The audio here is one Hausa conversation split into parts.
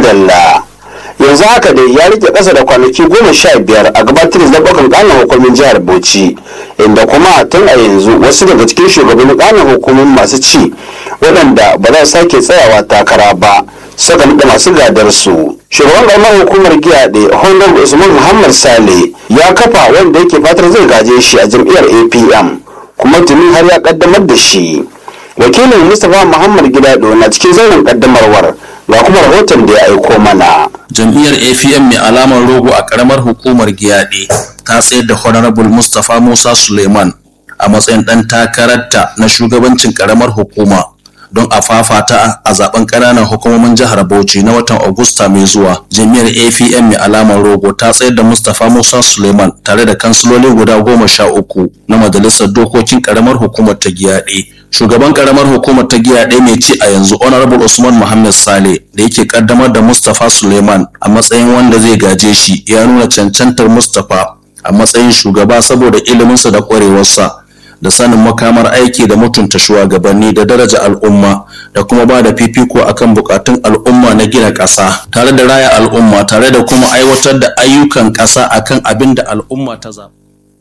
madalla yanzu haka dai ya rike ƙasa da kwanaki goma sha biyar a gabatar da zaɓukan ƙanan hukumin jihar bauchi inda kuma tun a yanzu wasu daga cikin shugabannin ƙanan hukumin masu ci waɗanda ba za su sake tsayawa takara ba suka naɗa masu gadar su shugaban ƙaramar hukumar giyaɗe honorable usman muhammad sale ya kafa wanda yake fatar zai gaje shi a jam'iyyar apm kuma tuni har ya ƙaddamar da shi wakilin mustapha muhammad gidado na cikin zauren ƙaddamarwar ga kuma rahoton da ya aiko mana jam'iyyar apm mai alamar rogo a karamar hukumar giyaɗe ta tsayar da honorable mustapha musa suleiman a matsayin ɗan takararta na shugabancin karamar hukuma don a fafata a zaben ƙananan hukumomin jihar bauchi na watan agusta mai zuwa jam'iyyar apm mai alamar rogo ta tsayar da mustapha musa suleiman tare da kansiloli guda goma sha uku na majalisar dokokin karamar hukumar ta giyaɗe shugaban karamar hukumar ta giya ɗaya mai ci a yanzu honorable usman muhammad sale da yake kaddamar da mustapha suleiman a matsayin wanda zai gaje shi ya nuna cancantar mustapha a matsayin shugaba saboda iliminsa da ƙwarewarsa da sanin makamar aiki da mutunta shugabanni da daraja al'umma da kuma ba da fifiko akan bukatun al'umma na gina ƙasa tare da raya al'umma tare da kuma aiwatar da ayyukan ƙasa akan abin da al'umma ta zaɓa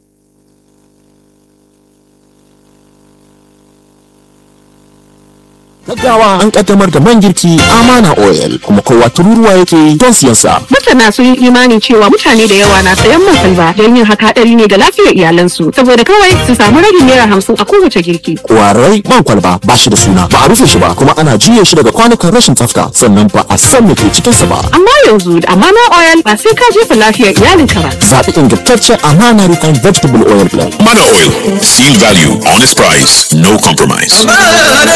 gaggawa an kaddamar da man girki amana oil kuma kowa tururuwa yake don siyan sa masana sun yi imani cewa mutane da yawa na sayan man salba don yin haka hadari ne ga lafiyar iyalansu saboda kawai su samu ragin naira hamsin a kowace girki kwarai man kwalba ba shi da suna ba a rufe shi ba kuma ana juya shi daga kwanukan rashin tsafta sannan ba a san me ke cikin sa ba amma yanzu da amana oil ba sai ka jefa lafiyar iyalinka ba zaɓi ingantaccen amana refined vegetable oil blend Mana Oil. Seal value, honest price, no compromise.